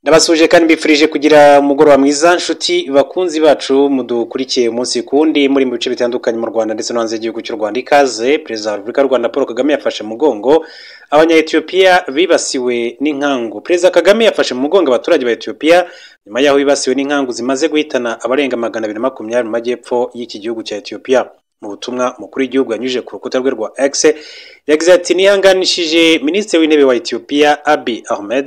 ndabasuje kandi mbifurije kugira umugoroba mwiza nshuti bakunzi bacu mudukurikiye umunsi kundi muri mu bice bitandukanye mu rwanda ndetse no hanze y'igihugu cy'u rwanda ikaze perezida wa repubulika y'u rwanda paul kagame yafashe mugongo abanyayetiyopiya bibasiwe n'inkangu perezida kagame yafashe mu mugongo abaturage ba etiyopiya nyuma y'aho bibasiwe n'inkangu zimaze guhitana abarenga magana abiri na makumyabiri mu majyepfo y'iki gihugu cya etiyopiya mu butumwa umukuru w'igihugu yanyujije ku rukuta rwe rwa x yagize ati nihanganishije minisitiri w'intebe wa etiyopiya abi ahmed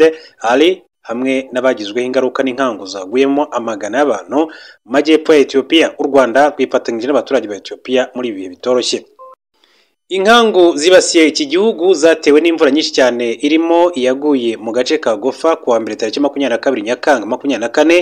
ali hamwe n'abagizweho ingaruka n'inkangu zaguyemo amagana y'abantu mu majyepfo ya etiyopiya u rwanda rwifatanyije n'abaturage ba etiyopiya muri ibi bihe bitoroshye inkangu zibasiye iki gihugu zatewe n'imvura nyinshi cyane irimo iyaguye mu gace ka gofa kuwa mbere tariki makumyabiri na kabiri nyakanga makumyabiri na kane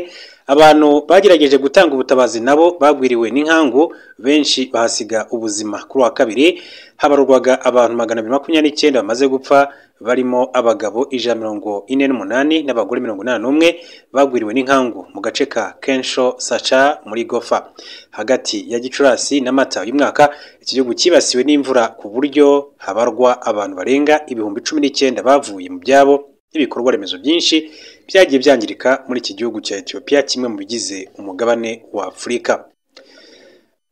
abantu bagerageje gutanga ubutabazi nabo bagwiriwe n'inkangu benshi bahasiga ubuzima kuri wa kabiri habarurwaga abantu magana abiri makumyabiri n'icyenda bamaze gupfa barimo abagabo ijana mirongo ine n'umunani n'abagore mirongo inani n'umwe bagwiriwe n'inkangu mu gace ka kensho saca muri gofa hagati ya gicurasi na mata uyu mwaka iki gihugu cyibasiwe n'imvura ku buryo habarwa abantu barenga ibihumbi cumi n'icyenda bavuye mu byabo n'ibikorwa remezo byinshi byagiye byangirika muri iki gihugu cya etiyopiya kimwe mu bigize umugabane wa afurika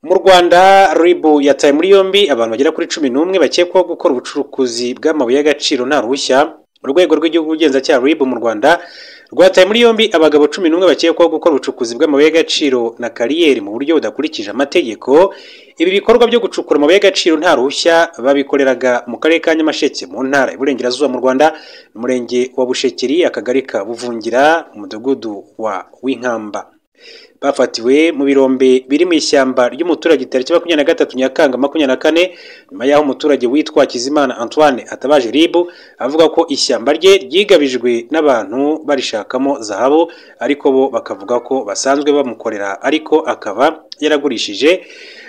mu rwanda ribu yataye muri yombi abantu bagera kuri cumi n'umwe bakekwaho gukora ubucurukuzi bw'amabuye y'agaciro nta ruhushya urwego rw'igihugu ubugenzacyaha rib mu rwanda rwataye muri yombi abagabo cumi n'umwe bakekwaho gukora ubucukuzi bw'amabuye y'agaciro na kariyeri mu buryo budakurikije amategeko ibi bikorwa byo gucukura amabuye y'agaciro nta ruhushya babikoreraga mu karere ka nyamasheke mu ntara iburengerazuba mu rwanda umurenge wa bushekeri akagari ka buvungira mu mudugudu wa winkamba bafatiwe mu birombe biri mu ishyamba ry'umuturage tariki makumyabiri na gatatu nyakanga makumyabiri na kane nyuma y'aho umuturage witwa Kizimana Antoine atabaje ribu avuga ko ishyamba rye ryigabijwe n'abantu barishakamo zahabu ariko bo bakavuga ko basanzwe bamukorera ariko akaba yaragurishije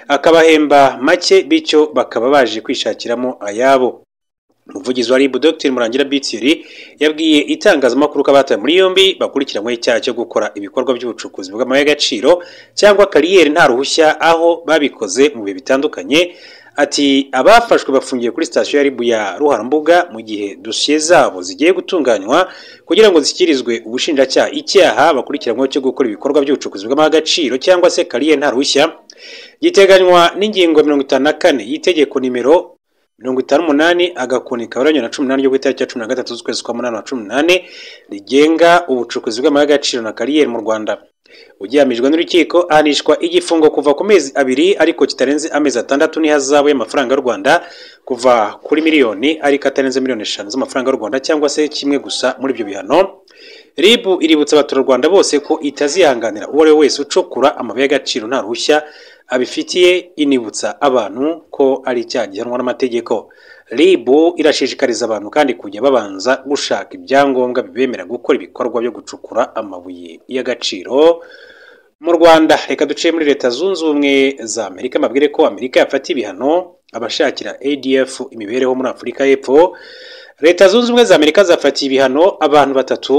akabahemba make bityo bakaba baje kwishakiramo ayabo umuvugizi wa ribu dr murangira bitiri yabwiye itangazamakuru ko abatawe muri yombi bakurikiranyweho icyaha cyo gukora ibikorwa by'ubucukuzi bw'amabuye y'agaciro cyangwa kariyeri nta ruhushya aho babikoze mu bihe bitandukanye ati abafashwe bafungiye kuri sitasiyo ya ribu ya ruharambuga mu gihe dosiye zabo zigiye gutunganywa kugira ngo zishyikirizwe ubushinjacyaha icyaha bakurikiranyweho cyo gukora ibikorwa by'ubucukuzi bw'amabuye y'agaciro cyangwa se kariyeri nta ruhushya giteganywa n'ingingo mirongo itanu na kane y'itegeko nimero mirongo itanu umunani agakoni kaberanye na cumi n'umunani ryo ku itariki ya cumi na gatatu z'ukwezi kwa munani wa cumi n'umunani rigenga ubucukuzi bw'amabuye y'agaciro na kariyeri mu rwanda ugihamijwe n'urukiko ahanishwa igifungo kuva ku mezi abiri ariko kitarenze amezi atandatu n'ihazabu y'amafaranga y'u rwanda kuva kuri miliyoni ariko atarenze miliyoni eshanu z'amafaranga y'u rwanda cyangwa se kimwe gusa muri ibyo bihano ribu iributsa abaturarwanda bose ko itazihanganira uwo ari we wese ucukura amabuye y'agaciro nta ruhushya abifitiye inibutsa abantu ko ari icyaha gihanwa n'amategeko ribu irashishikariza abantu kandi kujya babanza gushaka ibyangombwa bibemera gukora ibikorwa byo gucukura amabuye y'agaciro mu rwanda reka duciye muri leta zunze ubumwe za amerika amabwire ko amerika yafata ibihano abashakira adf imibereho muri afurika y'epfo leta zunze ubumwe za amerika zafatiye ibihano abantu batatu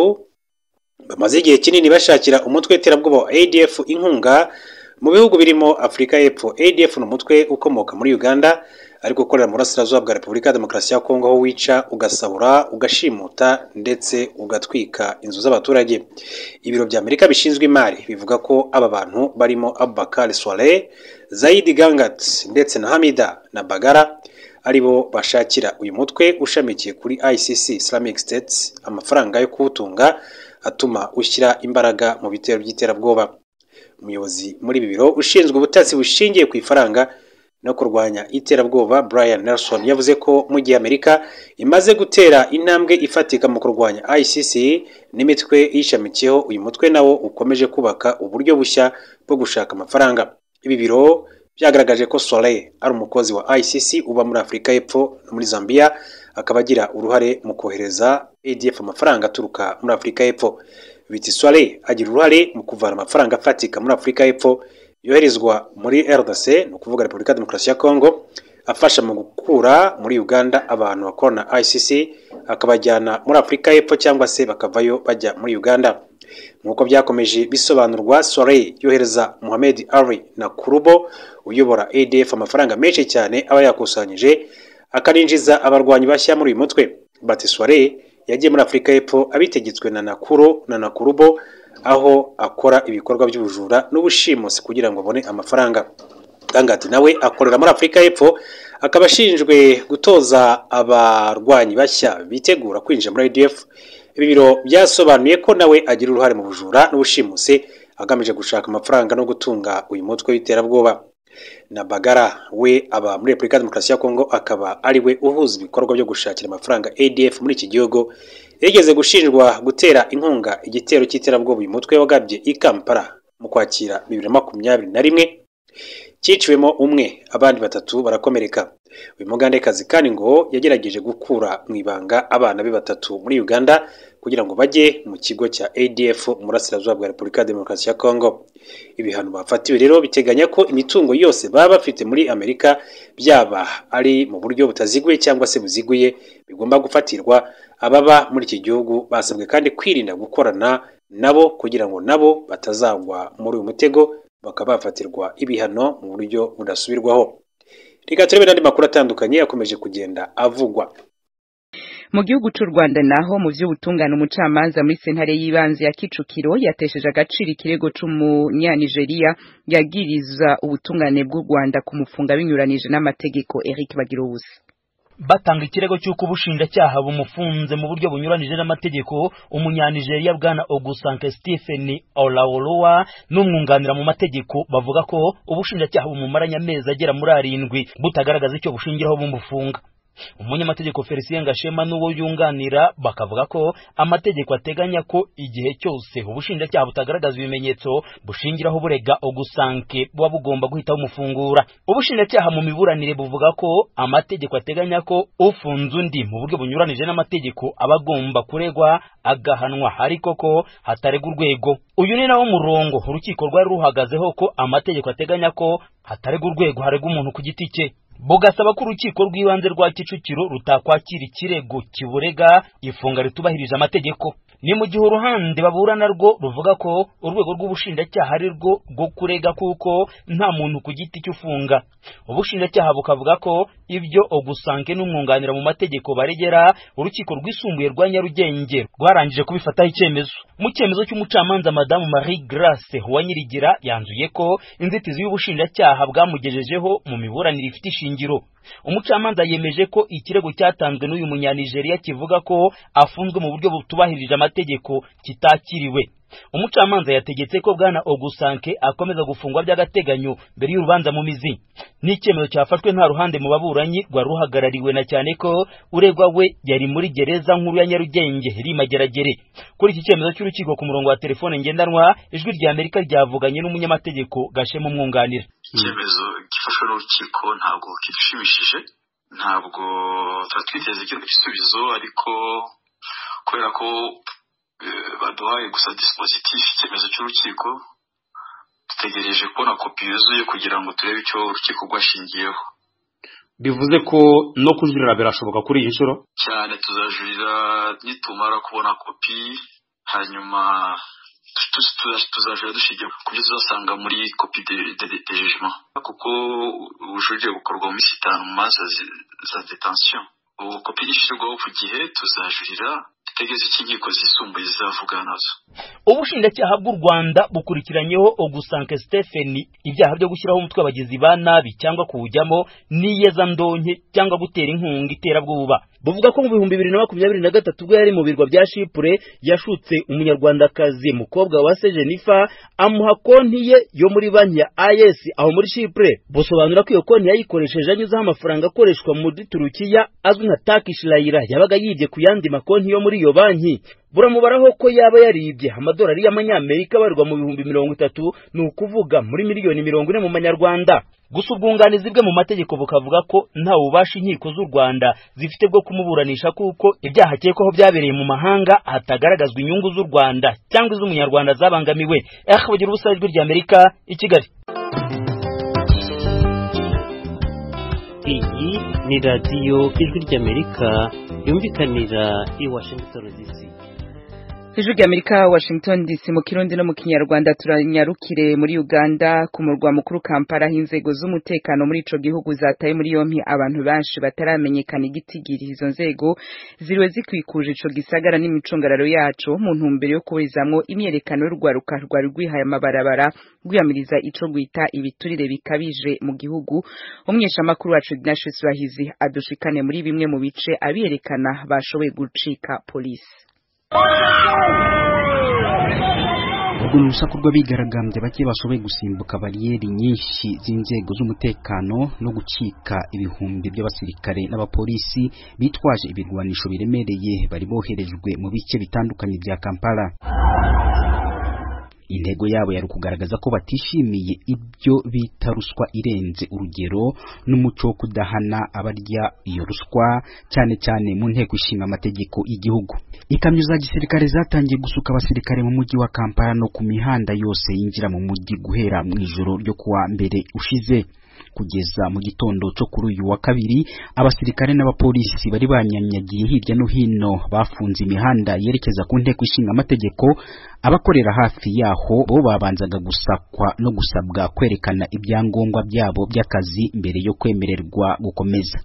bamaze igihe kinini bashakira umutwe w'iterabwoba wa adf inkunga mu bihugu birimo afurika y'epfo adf ni umutwe ukomoka muri uganda ariko ukorera mu burasirazuba bwa repubulika ya demokarasi ya kongo aho wica ugasahura ugashimuta ndetse ugatwika inzu z'abaturage ibiro bya amerika bishinzwe imari bivuga ko aba bantu barimo abubakar soare zayidi gangat ndetse na hamida na bagara aribo bashakira uyu mutwe ushamikiye kuri icc islamic states amafaranga yo kuwutunga atuma ushyira imbaraga mu bitero by'iterabwoba umuyobozi muri ibi biro ushinzwe ubutasi bushingiye ku ifaranga no kurwanya iterabwoba brian nelson yavuze ko mu gihe amerika imaze gutera intambwe ifatika mu kurwanya icc n'imitwe yishamikiyeho uyu mutwe nawo ukomeje kubaka uburyo bushya bwo gushaka amafaranga ibi biro byagaragaje ko soleil ari umukozi wa icc uba muri afurika y'epfo no muri zambia akaba agira uruhare mu kohereza adf amafaranga aturuka muri afurika y'epfo biti soire agira uruhare mu kuvana amafaranga afatika muri afurika y'epfo yoherezwa muri rdc ni ukuvuga repubulika ya demokarasi ya kongo afasha mu gukura muri uganda abantu bakorana icc akabajyana muri afurika y'epfo cyangwa se bakavayo bajya muri uganda nk'uko byakomeje bisobanurwa soire yohereza muhamed ari na kurubo uyobora adf amafaranga menshi cyane aba yakusanyije akaninjiza abarwanyi bashya muri uyu mutwe bati soire yagiye muri afurika y'epfo abitegetswe na nakuro na nakurubo aho akora ibikorwa by'ubujura n'ubushimusi kugira ngo abone amafaranga Gangati nawe akorera muri afurika y'epfo akaba ashinzwe gutoza abarwanyi bashya bitegura kwinjira muri idf ibi biro byasobanuye ko nawe agira uruhare mu bujura n'ubushimusi agamije gushaka amafaranga no gutunga uyu mutwe w'iterabwoba na bagara we aba muri repubulika ya demokarasi ya kongo akaba ari we uhuza ibikorwa byo gushakira amafaranga adf muri iki gihugu yigeze gushinjwa gutera inkunga igitero cy'iterabwoba uyu mutwe wagabye i kampala mu kwakira bibiri na makumyabiri na rimwe cyiciwemo umwe abandi batatu barakomereka uyu mugandekazi kandi ngo yagerageje gukura mu ibanga abana be batatu muri uganda kugira ngo bajye mu kigo cya adf murasirazuba bwa repubulika ya demokarasi ya kongo ibihano bafatiwe rero biteganya ko imitungo yose baba bafite muri amerika byaba ari mu buryo butaziguye cyangwa se buziguye bigomba gufatirwa ababa muri iki gihugu basabwe kandi kwirinda gukorana nabo kugira ngo nabo batazagwa muri uyu mutego bakaba bafatirwa ibihano mu buryo budasubirwaho reka turebe n'andi makuru atandukanye akomeje kugenda avugwa mu gihugu cy'u rwanda naho mu by'ubutungane umucamanza muri sentare y'ibanze ya kicukiro yatesheje agaciro ikirego cy'umunyanigeriya yagiriza ubutungane bw'u rwanda kumufunga binyuranije n'amategeko eric bagirubusa batanga ikirego cy'uko ubushinjacyaha bumufunze mu buryo bunyuranije n'amategeko umunyanijeriya bwana ogusanke stephen olaoluwa n'umwunganira mu mategeko bavuga ko ubushinjacyaha bumumaranye amezi agera muri arindwi butagaragaza icyo bushingiraho bumufunga umunyamategeko felicien gashema n'uwo yunganira bakavuga ko amategeko ateganya ko igihe cyose ubushinjacyaha butagaragaza ibimenyetso bushingiraho burega ogusanke buba bugomba guhita bumufungura ubushinjacyaha mu miburanire buvuga ko amategeko ateganya ko ufunze undi mu buryo bunyuranije n'amategeko aba agomba kuregwa agahanwa ariko ko hataregwa urwego uyu ni nawo murongo urukiko rwari ruhagazeho ko amategeko ateganya ko hataregwa urwego haregwa umuntu ku giti cye bugasaba ko urukiko rw'ibanze rwa kicukiro rutakwakira ikirego kiburega ifunga ritubahirije amategeko ni mu gihe uruhande baburana rwo ruvuga ko urwego rw'ubushinjacyaha ari rwo rwo kurega kuko nta muntu ku giti cy'ufunga ubushinjacyaha bukavuga ko ibyo ogusange n'umwunganira mu mategeko baregera urukiko rwisumbuye rwa nyarugenge rwarangije kubifataho icyemezo mu cyemezo cy'umucamanza madamu marie grace uwanyirigira yanzuye ko inzitizi y'ubushinjacyaha bwamugejejeho mu miburanire ifite ishinga shingiro umucamanza yemeje ko ikirego cyatanzwe n'uyu munyanigeriya kivuga ko afunzwe mu buryo butubahirije amategeko kitakiriwe umucamanza yategetse ko bwana ogusanke akomeza gufungwa by'agateganyo mbere y'urubanza mu mizi ni icyemezo cyafashwe nta ruhande mu baburanyi rwari ruhagarariwe na cyane ko uregwa we yari muri gereza nkuru ya nyarugenge rimageragere kuri iki cyemezo cy'urukiko ku murongo wa telefone ngendanwa ijwi rya amerika ryavuganye n'umunyamategeko gashema umwunganira icyemezo gifashwe n'urukiko ntabwo kidushimishije ntabwo tuba twiteze igisubizo ariko kubera ko baduhaye gusa disipozitifu icyemezo cy'urukiko dutegereje kubona kopi yuzuye kugira ngo turebe icyo urukiko rwashingiyeho bivuze ko no kujurira birashoboka kuri iyi nshuro cyane tuzajurira nitumara kubona kopi hanyuma tuzajya dushingiye ku byo tuzasanga muri kopi de jejima kuko ubujurire bukorwa mu minsi itanu mu manza za detansiyo ubu kopi ishyirwaho ku gihe tuzajurira tegeze icyo inkiko zisumbuye zizavuga nazo ubushinjacyaha bw'u rwanda bukurikiranyeho ogusanke stephen ibyaha byo gushyiraho umutwe abagizi ba nabi cyangwa kuwujyamo n'iyezandonke cyangwa gutera inkunga iterabwoba buvuga ko mu bihumbi bibiri na makumyabiri na gatatu ubwo yari mu birwa bya shipure yashutse umunyarwandakazi mukobwa wa sejenifa amuha konti ye yo muri banki ya is aho muri shipure busobanura ko iyo konti yayikoresheje anyuzeho amafaranga akoreshwa muri turukiya azwi nka takish layira yabaga yibye ku yandi makonti yo muri iyo banki buramubaraho ko yaba yaribye amadolari y'amanyamerika abarwa mu bihumbi mirongo itatu ni ukuvuga muri miliyoni mirongo ine mu manyarwanda gusa ubwunganizi bwe mu mategeko bukavuga ko ntawe ubasha inkiko z'u rwanda zifite bwo kumuburanisha kuko ibyaha akekwaho byabereye mu mahanga hatagaragazwa inyungu z'u rwanda cyangwa iz'umunyarwanda zabangamiwe aha bagira ubusabe ijwi rya amerika i kigali iyi ni radiyo ijwi ry'amerika yumvikanira i washington dc ijwi ry'amerika washington dc mu kirundi no mu kinyarwanda turanyarukire muri uganda ku murwa mukuru kampala aho inzego z'umutekano muri ico gihugu zataye muri yompi abantu benshi bataramenyekana igitigiri izo nzego ziriwe zikwikuje ico gisagara n'imicungararo yaco mu ntumbero yo kuburizamwo imyerekano y'urwaruka rwari rwihaye amabarabara rwiyamiriza ico gwita ibiturire bikabije mu gihugu umweshamakuru wacu Ignatius Bahizi adushikane muri bimwe mu bice abiyerekana bashoboye gucika polisi ubwo ni urusaku rw'abigaragambya bake bashoboye gusimbuka bariyeri nyinshi z'inzego z'umutekano no gucika ibihumbi by'abasirikare n'abapolisi bitwaje ibirwanisho biremereye bari boherejwe mu bice bitandukanye bya kampala intego yabo yari ukugaragaza ko batishimiye ibyo bita ruswa irenze urugero n'umuco wo kudahana abarya iyo ruswa cyane cyane mu nteko ishinga amategeko y'igihugu ikamyo za gisirikare zatangiye gusuka abasirikare mu mujyi wa kampala no ku mihanda yose yinjira mu mujyi guhera mu ijoro ryo kuwa mbere ushize kugeza mu gitondo cyo kuri uyu wa kabiri abasirikare n'abapolisi bari banyanyagiye hirya no hino bafunze imihanda yerekeza ku nteko ishinga amategeko abakorera hafi yaho bo babanzaga gusakwa no gusabwa kwerekana ibyangombwa byabo by'akazi mbere yo kwemererwa gukomeza